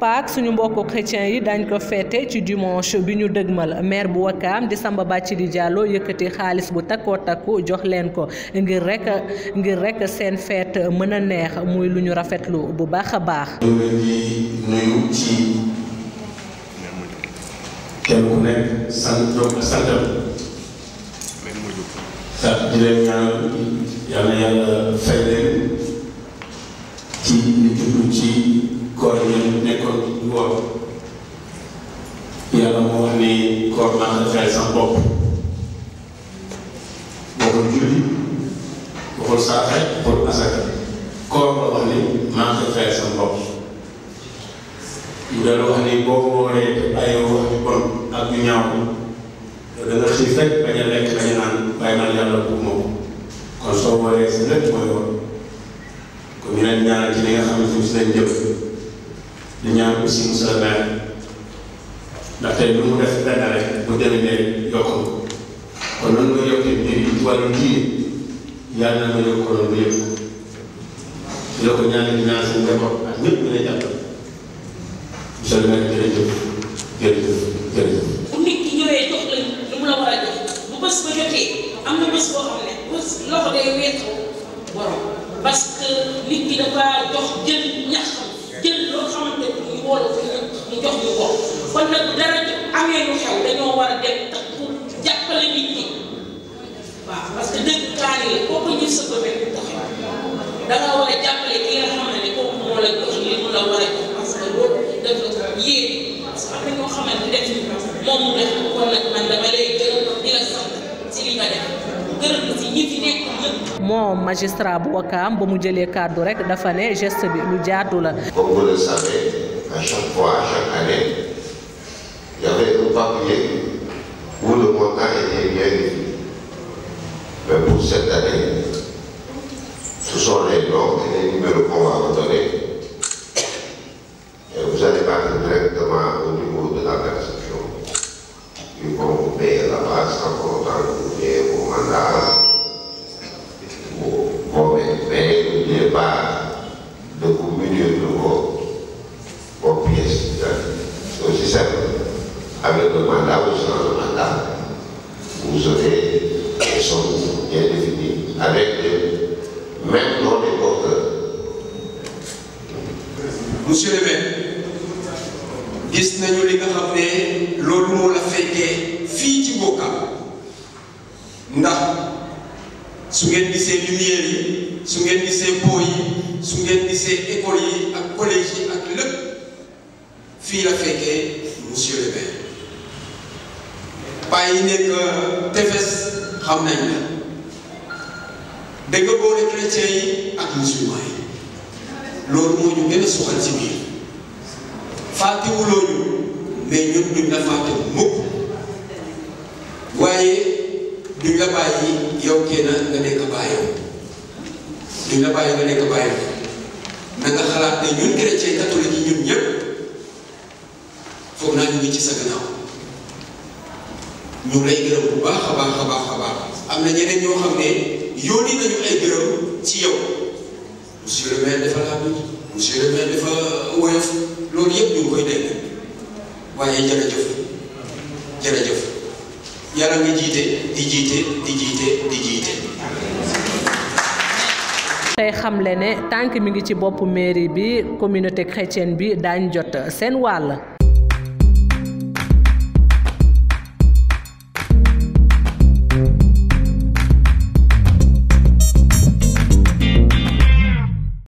Pâques suñu mbokku chrétiens yi dañ ko féete ci dimanche bi ñu dëgmal maire bu Wakaam di Samba Bathily Diallo yëkkati xaalis bu takkoo takku jox leen ko ngir rek ngir rek seen fête mën a neex muy lu ñu rafetlu bu baax a baax. ñu leen di nuyu ci kenn ku nekk sant santam sax di leen ñaan yàlla yàlla fay leen ci li jublu ci koor yi nekkoon di woor yàlla moo wax ni koor maa ngi fay sax bopp waxul julli waxul saaxe waxul asaka koor la wax ni maa ngi fay sax bopp mu dal wax ni boo wooree te bàyyoo wax ju bon ak ju ñaaw da nga xiif rek bañ a lekk bañ a naan bàyyi man yàlla bu moom kon soo wooree sa lépp mooy woor kon ñu leen ñaanal ci li nga xam ne suuf si lañ jëm di ñaan aussi monsieur le maire ndaxte lu mu def benn rek bu déwénee yokk ko kon noonu nga yokkee mbir yi ci wàllu diine yàlla na nga yokk ko noonu yëpp di la ko ñaanal di ñaan seen njaboot ak ñëpp ñu lay jàppale monsieur le maire jërëjëf jërëjëf jërëjëf. bu nit ki ñëwee jox la lu mu la war a jox bu bés ba jotee am na bés boo xam ne bés loxo day weesu borom parce que nit ki dafa jox jël ñax jël loo xamante ni ñu wóolu ko ñu jox ñu ko kon nag dara amee lu xew dañoo war a dem tax pour jàppale nit ñi waaw parce que dëgg kaani la kooku ñu sa ko rek taxaw da nga war a jàppale ki nga xam ne kooku moo la jox li mu la war a jox parce que loolu dafa yéen parce que am na ñoo xamante def moom mu def kon nag man dama lay gërëm di la sant ci li nga def gërëm la ci ñi fi nekk ñëpp. moom magistrat bu Wakaam ba mu jëlee kàddu rek dafa ne geste bi lu jaadu la. Comme vous le savez, à chaque fois, à chaque année, il y avait un papier où le montant était bien défini. Mais pour cette année, ce sont les noms et les numéros qu'on va vous donner. Et vous allez partir directement au niveau de la perception. Puis quand vous payez la base, en comptant que vous payez vos mandats, vos, vos mais n'oubliez pas de vous munir de vos, vos pièces d'identité. C'est aussi simple. Avec le mandat ou sans le mandat, vous aurez des sommes bien définies avec le même nom des porteurs. monsieur le maire gis nañu li nga xam ne loolu moo la fekkee fii ci Wakaam ndax su ngeen gisee lumière yi su ngeen gisee pont yi su ngeen gisee école yi ak collège yi ak lépp fii la fekkee monsieur le maire paa yi nekk tefes xam nañ la da nga boole chrétien yi ak musulman yi loolu moo ñu gën a soxal ci biir fàttewuloo ñu mais ñun duñ la fàtte mukk waaye duñ la bàyyi yow kenn nga nekk bàyyam duñ la bàyyi nga nekk bàyyam na nga xalaat ne ñun chrétien catholique yi ñun ñëpp foog naa ñu ngi ci sa gannaaw ñu lay gërëm bu baax a baax a baax a baax am na ñeneen ñoo xam ne yónni nañu ay gërëm ci yow monsieur le maire dafa laa bind monsieur le maire dafa woyof loolu yëpp ñu ngi koy dégg waaye jërëjëf jërëjëf yàlla nga jiite di jiite di jiite di jiite. tey xamle ne tànk mi ngi ci boppu mairie bi communauté chrétienne bi daañ jot seen wàll.